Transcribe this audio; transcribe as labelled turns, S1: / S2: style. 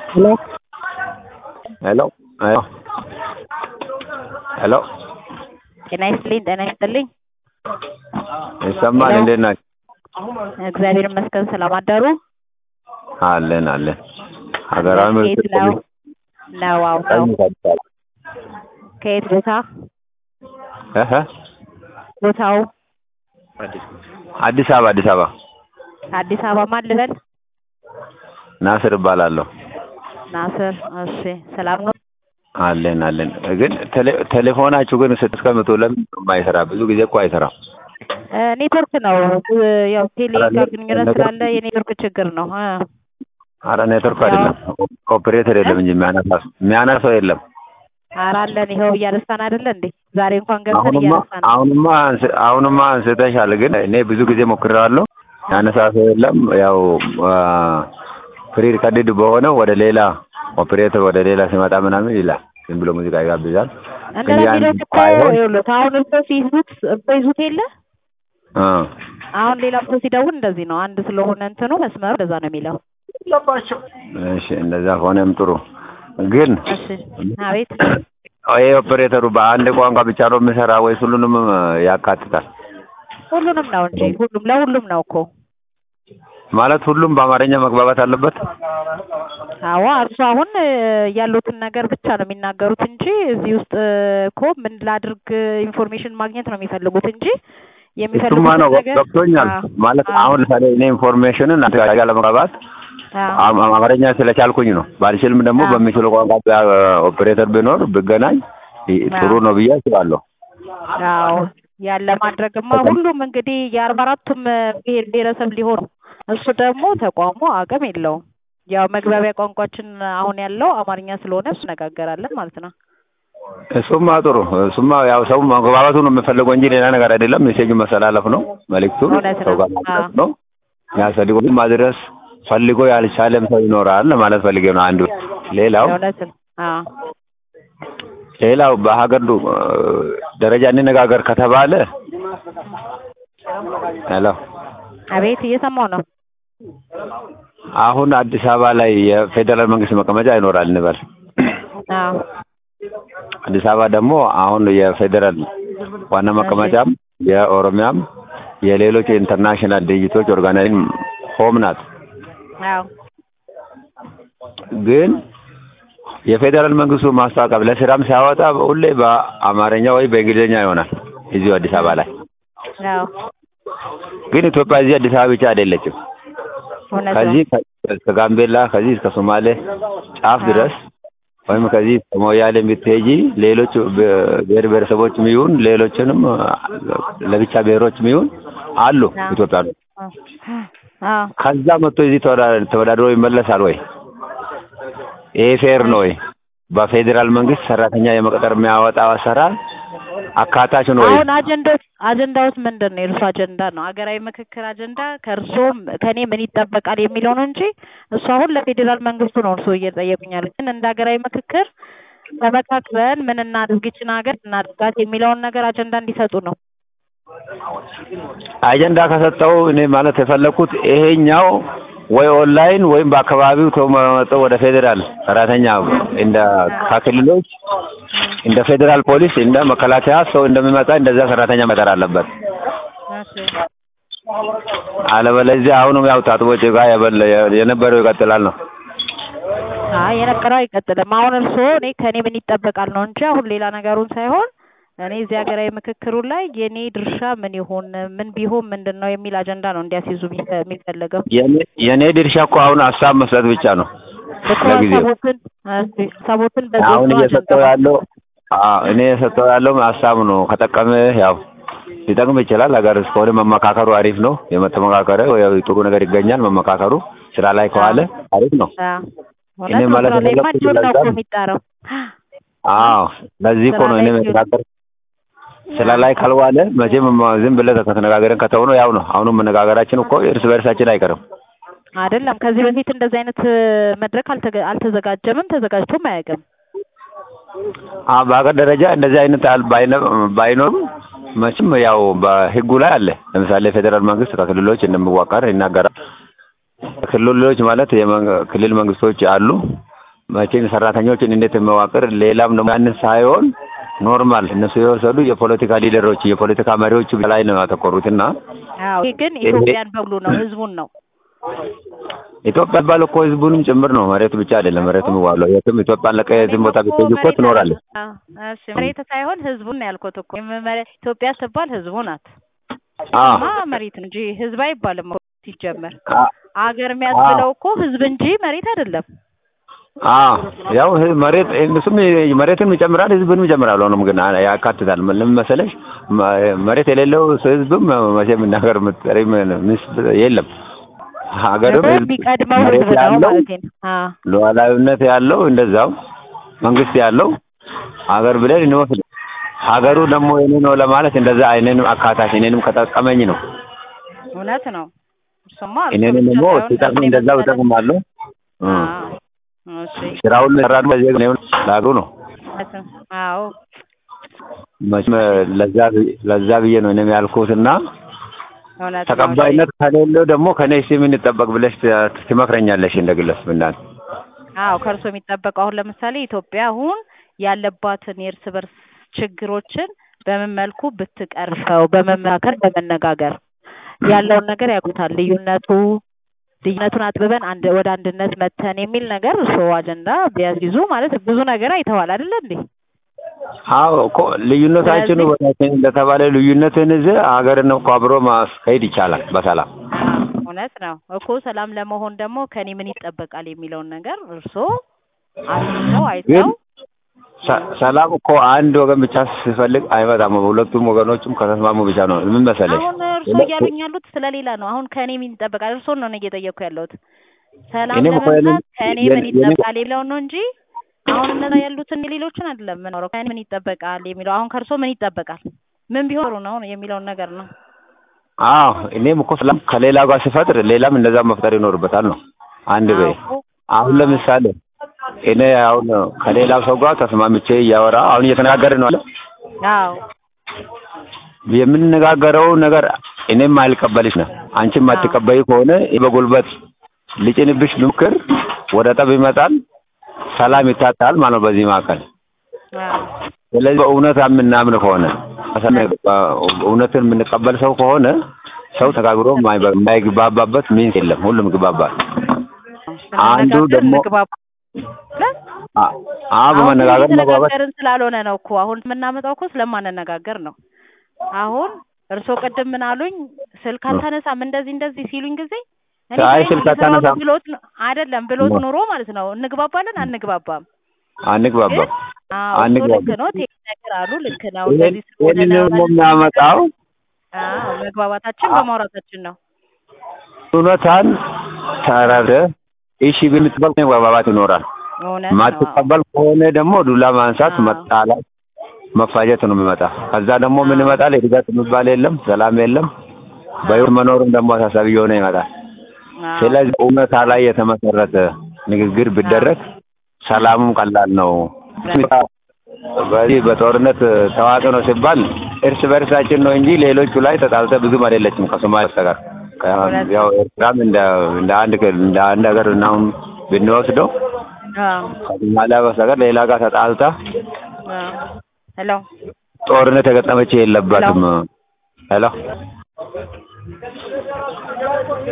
S1: Hello?
S2: ሄሎ ሄሎ ሄሎ
S1: ጤና ይስጥልኝ ጤና ይስጥልኝ።
S2: ይሰማል?
S1: ሄሎ።
S2: እንዴት ናቸው?
S1: እግዚአብሔር ይመስገን ሰላም አደሩ?
S2: አለን አለን። ሀገራዊ
S1: ከየት
S2: ምክክር
S1: ነው? ነው አዎ ነው።
S2: ኮሚሽን አዲስ አበባ
S1: ከየት ቦታ?
S2: እህ
S1: ቦታው
S2: አዲስ አበባ አዲስ አበባ
S1: አዲስ አበባ ማን ልበል?
S2: ናስር እባላለሁ።
S1: ናስር። እሺ ሰላም ነው?
S2: አለን አለን። ግን ቴሌ- ቴሌፎናችሁ ግን ስትስቀምጡ ለምን የማይሰራ? ብዙ ጊዜ እኮ አይሰራም።
S1: እ ኔትወርክ ነው እ ያው ቴሌ
S2: ኧረ
S1: ጋር
S2: ኔ-
S1: ግንኙነት
S2: ኔትወርክ-
S1: ስላለ የኔትወርክ ችግር ነው። እ
S2: አረ ኔትወርክ አይደለም ኦፕሬተር የለም እንጂ የሚያነሳ የሚያነሳው የለም።
S1: ኧረ አለን ይኸው እያነሳን አይደለ እንዴ? ዛሬ እንኳን ገብተን
S2: አሁንማ
S1: እያነሳን ነው።
S2: አሁንማ አንስ- አሁንማ አንስተሻል። ግን እኔ ብዙ ጊዜ ሞክሬዋለሁ። ያነሳ ሰው የለም። ያው ፍሪ ሪከርድድ በሆነው ወደ ሌላ ኦፕሬተር ወደ ሌላ ሲመጣ ምናምን ይላል። ዝም ብሎ ሙዚቃ ይጋብዛል። ግን
S1: እንደዛ
S2: ያን
S1: የሚሉት እኮ
S2: ባይሆን
S1: ይኸውልህ አሁን እርሶ ሲይዙት እርሶ ይዙት የለ
S2: እ
S1: አሁን ሌላ ሰው ሲደውል እንደዚህ ነው። አንድ ስለሆነ እንትኑ መስመሩ እንደዛ ነው የሚለው።
S2: እሺ እንደዛ ሆነም ጥሩ። ግን
S1: እሺ አቤት
S2: ይሄ ኦፕሬተሩ በአንድ ቋንቋ ብቻ ነው የሚሰራ ወይስ ሁሉንም ያካትታል?
S1: ሁሉንም ነው እንጂ ሁሉም ለሁሉም ነው እኮ።
S2: ማለት ሁሉም በአማርኛ መግባባት አለበት?
S1: አዎ እርሱ አሁን እ ያሉትን ነገር ብቻ ነው የሚናገሩት እንጂ እዚህ ውስጥ እ እኮ ምን ላድርግ ኢንፎርሜሽን ማግኘት ነው የሚፈልጉት እንጂ
S2: እሱማ
S1: የሚፈልጉት
S2: ነው
S1: ነገር
S2: ገብቶኛል።
S1: አዎ፣
S2: ማለት
S1: አዎ፣
S2: አሁን ለምሳሌ እኔ ኢንፎርሜሽንን አንተ ጋር ለመግባባት
S1: አዎ፣
S2: አም- አማርኛ ስለቻልኩኝ ነው። ባልችልም ደግሞ
S1: አዎ።
S2: በሚችለው ቋንቋ ቢያ- ኦፕሬተር ቢኖር ብገናኝ ይ- ጥሩ
S1: አዎ።
S2: ነው ብዬ አስባለሁ።
S1: አዎ ያለ ማድረግማ ሁሉም እንግዲህ የአርባ አራቱም ብሔር ብሔረሰብ ሊሆን ነው። እሱ ደግሞ ተቋሙ አቅም የለውም። ያው መግባቢያ ቋንቋችን አሁን ያለው አማርኛ ስለሆነ እሱ ነጋገራለን ማለት ነው።
S2: እሱማ ጥሩ እሱማ ያው ሰው መግባባቱ ነው የምፈልገው እንጂ ሌላ ነገር አይደለም። ሜሴጁ መሰላለፍ ነው፣ መልእክቱን
S1: እውነት
S2: ሰው
S1: ነው።
S2: ጋር ማድረስ
S1: አዎ።
S2: ነው። ያስፈልጎ ማድረስ ፈልጎ ያልቻለም ሰው ይኖራል ለማለት ፈልጌ ነው። አንዱ ሌላው
S1: እውነት ነው። አዎ
S2: ሌላው በሀገር ዱ- ደረጃ እንነጋገር ከተባለ ሄሎ
S1: አቤት እየሰማው ነው።
S2: አሁን አዲስ አበባ ላይ የፌዴራል መንግስት መቀመጫ ይኖራል እንበል።
S1: አዎ
S2: አዲስ አበባ ደግሞ አሁን የፌዴራል ዋና መቀመጫም የኦሮሚያም የሌሎች የኢንተርናሽናል ድርጅቶች ኦርጋናይዜሽን ሆም ናት።
S1: አዎ
S2: ግን የፌዴራል መንግስቱ ማስታወቂያ ለስራም ሲያወጣ ሁሌ በአማርኛ ወይ በእንግሊዝኛ ይሆናል እዚሁ አዲስ አበባ ላይ።
S1: አዎ
S2: ግን ኢትዮጵያ እዚህ አዲስ አበባ ብቻ አይደለችም።
S1: እውነት ነው።
S2: ከዚህ ከ- እስከ ጋምቤላ ከዚህ እስከ ሶማሌ ጫፍ
S1: አዎ።
S2: ድረስ ወይም ከዚህ እስከ ሞያሌ ብትሄጂ ሌሎች ብ- ብሔር ብሔረሰቦችም ይሁን ሌሎችንም አ፣ ለብቻ ብሔሮችም ይሁን አሉ
S1: አዎ።
S2: ኢትዮጵያ ነው።
S1: አዎ
S2: ከዛ መጥቶ እዚህ ተወዳ- ተወዳድሮ ይመለሳል ወይ? ይሄ ፌር ነው ወይ? በፌዴራል መንግስት ሰራተኛ የመቅጠር የሚያወጣው አሰራር አካታች ነው ወይ?
S1: አሁን አጀንዳዎች አጀንዳዎች ምንድን ነው? የእርሱ አጀንዳ ነው ሀገራዊ ምክክር አጀንዳ ከእርሶም ከእኔ ምን ይጠበቃል የሚለው ነው እንጂ እሱ አሁን ለፌዴራል መንግስቱ ነው እርሶ እየጠየቁኛል። ግን እንደ ሀገራዊ ምክክር ተመካክረን ምን እናድርግ ይችን ሀገር እናድርጋት የሚለውን ነገር አጀንዳ እንዲሰጡ ነው።
S2: አጀንዳ ከሰጠው እኔ ማለት የፈለኩት ይሄኛው ወይ ኦንላይን ወይም በአካባቢው ተመርጦ ወደ ፌዴራል ሰራተኛ እንደ ከክልሎች እንደ ፌዴራል ፖሊስ እንደ መከላከያ ሰው እንደሚመጣ እንደዛ ሰራተኛ መጠር አለበት። አለበለዚያ አሁንም ያው ታጥቦ ጭቃ የበለ የነበረው ይቀጥላል ነው።
S1: አይ የነበረው አይቀጥልም። አሁን እርስዎ እኔ ከእኔ ምን ይጠበቃል ነው እንጂ አሁን ሌላ ነገሩን ሳይሆን እኔ እዚህ ሀገራዊ ምክክሩ ላይ የእኔ ድርሻ ምን ይሆን ምን ቢሆን ምንድን ነው የሚል አጀንዳ ነው እንዲያስይዙ የሚፈ- የሚፈለገው።
S2: የኔ- የኔ ድርሻ እኮ አሁን ሀሳብ መስጠት ብቻ ነው
S1: እኮ
S2: ለጊዜው።
S1: ሀሳቦትን እሺ፣ ሀሳቦትን
S2: አሁን
S1: በጽሁፍ ነው
S2: እየሰጠው
S1: አጀንዳ
S2: ያለው አዎ፣ እኔ የሰጠው ያለው ሀሳብ ነው። ከጠቀመ ያው ሊጠቅም ይችላል። ሀገር እስከሆነ መመካከሩ አሪፍ ነው። የመተመካከረ ያው ጥሩ ነገር ይገኛል። መመካከሩ ስራ ላይ ከዋለ አሪፍ ነው።
S1: አዎ፣
S2: እኔ
S1: እውነት ነው።
S2: ማለት
S1: ስራ ላይማ
S2: የፈለኩት
S1: ጆር ነው እኮ
S2: ለዛ-
S1: የሚጣረው።
S2: አዎ ለዚህ እኮ
S1: ስራ
S2: ነው እኔ
S1: ላይ
S2: መተካከር ስራ ላይ ካልዋለ መቼም ዝም ብለህ ከተነጋገረን ከተው ነው ያው ነው። አሁንም መነጋገራችን እኮ እርስ በእርሳችን አይቀርም።
S1: አይደለም ከዚህ በፊት እንደዚህ አይነት መድረክ አልተገ- አልተዘጋጀምም ተዘጋጅቶም አያውቅም።
S2: አዎ በሀገር ደረጃ እንደዚህ አይነት አል- ባይነ- ባይኖርም መቼም ያው በህጉ ላይ አለ። ለምሳሌ ፌዴራል መንግስት ከክልሎች እንደሚዋቀር ይናገራል። ክልሎች ማለት የመንግ- ክልል መንግስቶች አሉ። መቼም ሰራተኞችን እንዴት መዋቅር ሌላም ደግሞ ያንን ሳይሆን ኖርማል እነሱ የወሰዱ የፖለቲካ ሊደሮች የፖለቲካ መሪዎች ላይ ነው ያተኮሩትና
S1: አዎ ይሄ ግን ኢትዮጵያን በሙሉ ነው፣ ህዝቡን ነው።
S2: ኢትዮጵያ ባለ እኮ ህዝቡንም ጭምር ነው። መሬቱ ብቻ አይደለም። መሬቱ የሚዋለው የትም ኢትዮጵያ ለቀ የትም ቦታ ብትሄጂ እኮ ትኖራለች።
S1: አዎ እሺ፣ መሬት ሳይሆን ህዝቡን ነው ያልኩት እኮ መሬት ኢትዮጵያ ስትባል ህዝቡ ናት።
S2: አዎ
S1: ማ መሬት እንጂ ህዝብ አይባልም እኮ ሲጀመር።
S2: አ-
S1: አገር የሚያስብለው እኮ ህዝብ እንጂ መሬት አይደለም።
S2: አዎ ያው ህ- መሬት እሱም መሬትን ይጨምራል ህዝብንም ይጨምራል። ሆኖም ግን አ- ያካትታል። ምን መሰለሽ መ- መሬት የሌለው ህዝብም መቼም ሀገር የምትጠሪ ምስት የለም። ሀገርም ህዝብ
S1: የሚቀድመው
S2: መሬት
S1: ህዝብ ነው
S2: ያለው
S1: ማለት ነው። አዎ
S2: ሉዓላዊነት ያለው እንደዛው መንግስት ያለው ሀገር ብለን እንወስድ። ሀገሩ ደግሞ የኔ ነው ለማለት እንደዛ እኔንም አካታች እኔንም ከጠቀመኝ ነው።
S1: እውነት ነው። እሱማ እርሶ
S2: እኔንም
S1: ብቻ
S2: ደግሞ
S1: ሳይሆን
S2: ሲጠቅም
S1: ህዝብን
S2: እንደዛው
S1: የመሰለ-
S2: እጠቅማለሁ። እ
S1: አዎ እሺ
S2: ስራውን ሰራዱ በዚህ ነው ለሀገሩ ነው።
S1: እውነት ነው። አዎ
S2: መቼም ለዛ ብዬ- ለዛ ብዬ ነው እኔም ያልኩትና
S1: እውነት ነው።
S2: ተቀባይነት ከሌለው ደግሞ ከኔ እስኪ ምን ይጠበቅ ብለሽ ት- ትመክረኛለሽ እንደ ግለሰብ እንዳን
S1: አዎ ከእርሶ የሚጠበቀው አሁን ለምሳሌ ኢትዮጵያ አሁን ያለባትን የእርስ በርስ ችግሮችን በምን መልኩ ብትቀርፈው በመመካከር በመነጋገር ያለውን ነገር ያውቁታል። ልዩነቱ ልዩነቱን አጥብበን አንድ ወደ አንድነት መተን የሚል ነገር እርስዎ አጀንዳ ቢያስይዙ ማለት ብዙ ነገር አይተዋል አይደለ እንዴ?
S2: አዎ እኮ ልዩነታችን ወዳችን እንደተባለ ልዩነትን ይዘህ ሀገርን እኮ አብሮ ማስካሄድ ይቻላል በሰላም
S1: አዎ እውነት ነው እኮ ሰላም ለመሆን ደግሞ ከኔ ምን ይጠበቃል የሚለውን ነገር እርስዎ አስይዘው አይተው
S2: ሰ- ሰላም እኮ አንድ ወገን ብቻ ሲፈልግ አይመጣም። ሁለቱም ወገኖችም ከተስማሙ ብቻ ነው። ምን መሰለሽ
S1: አሁን እርስዎ እያሉኝ ያሉት ስለሌላ ነው። አሁን ከኔ ምን ይጠበቃል? እርስዎን ነው እኔ እየጠየቅኩ ያለሁት። ሰላም
S2: እኔም እኮ
S1: ለመምጣት
S2: የኔን-
S1: ከኔ
S2: የኔ-
S1: ምን
S2: የኔ-
S1: ይጠበቃል የሚለውን ነው እንጂ አሁን እነዛ ያሉትን የሌሎችን አይደለም የምኖረው። ከኔ ምን ይጠበቃል የሚለው አሁን ከእርስዎ ምን ይጠበቃል? ምን ቢሆኑ ነው የሚለውን ነገር ነው።
S2: አዎ እኔም እኮ ሰላም ከሌላ ጋር ሲፈጥር ሌላም እንደዛ መፍጠር ይኖርበታል ነው። አንድ በይ
S1: አዎ እኮ
S2: አሁን ለምሳሌ እኔ አሁን ከሌላው ሰው ጋር ተስማምቼ እያወራ አሁን እየተነጋገርን ነው አለ
S1: አዎ
S2: የምንነጋገረው ነገር እኔም አልቀበልሽ ነው አንቺም
S1: አዎ።
S2: አትቀበይ ከሆነ በጉልበት ልጭንብሽ ምክር ወደ ጠብ ይመጣል፣ ሰላም ይታጣል ማለት ነው በዚህ መካከል።
S1: አዎ
S2: ስለዚህ በእውነት የምናምን ከሆነ እውነትን የምንቀበል ሰው ከሆነ ሰው ተጋግሮ የማይበ- የማይግባባበት ሚንስ የለም። ሁሉም ይግባባል። አንዱ
S1: ስንነጋገር
S2: ደግሞ
S1: እንግባባ ብለን
S2: አ- አዎ በመነጋገር መግባባት
S1: እየተነጋገርን ስላልሆነ ነው እኮ አሁን የምናመጣው እኮ ስለማንነጋገር ነው። አሁን እርስዎ ቅድም ምን አሉኝ? ስልክ አታነሳም እንደዚህ እንደዚህ ሲሉኝ ጊዜ እኔ
S2: አይ
S1: ግን
S2: ስልክ
S1: እየሰራሁ ነው
S2: አታነሳም።
S1: ብሎት ነው አይደለም ብሎት
S2: ነው።
S1: ኑሮ ማለት ነው እንግባባለን አንግባባም።
S2: አንግባባ
S1: ግን አዎ እሱ
S2: አንግባባ
S1: ልክ ነው ይሄ ነገር አሉ ልክ ነው
S2: ይሄን
S1: እንደዚህ ስለሆነ
S2: ይሄንን
S1: ነው
S2: ደግሞ የሚያመጣው
S1: አዎ መግባባታችን በማውራታችን ነው።
S2: እውነታን ተረድተህ እሺ ብንትበል መግባባት ይኖራል።
S1: እውነት ነው።
S2: ማትቀበል ከሆነ ደግሞ ዱላ ማንሳት፣
S1: አዎ።
S2: መጣላት፣ መፋጀት ነው የሚመጣ። ከዛ ደግሞ ምን ይመጣል? እድገት የሚባል የለም፣ ሰላም የለም። በህይወት መኖርም ደግሞ አሳሳቢ እየሆነ ይመጣል።
S1: አዎ
S2: ስለዚህ እውነታ ላይ የተመሰረተ ንግግር ቢደረግ ሰላሙም ቀላል ነው። በዚህ በጦርነት ታዋቂ ነው ሲባል እርስ በርሳችን ነው እንጂ ሌሎቹ ላይ ተጣልተ ብዙም አይደለችም ከሶማሌ በስተቀር። ከ-
S1: እውነት
S2: ያው ኤርትራም እንደ እንደ አንድ ክልል እንደ አንድ ሀገር እናሁን ብንወስደው
S1: አዎ
S2: ከሶማሊያ በስተቀር ሌላ ጋር ተጣልታ
S1: አዎ ሄሎ
S2: ጦርነት የገጠመች የለባትም። ሄሎ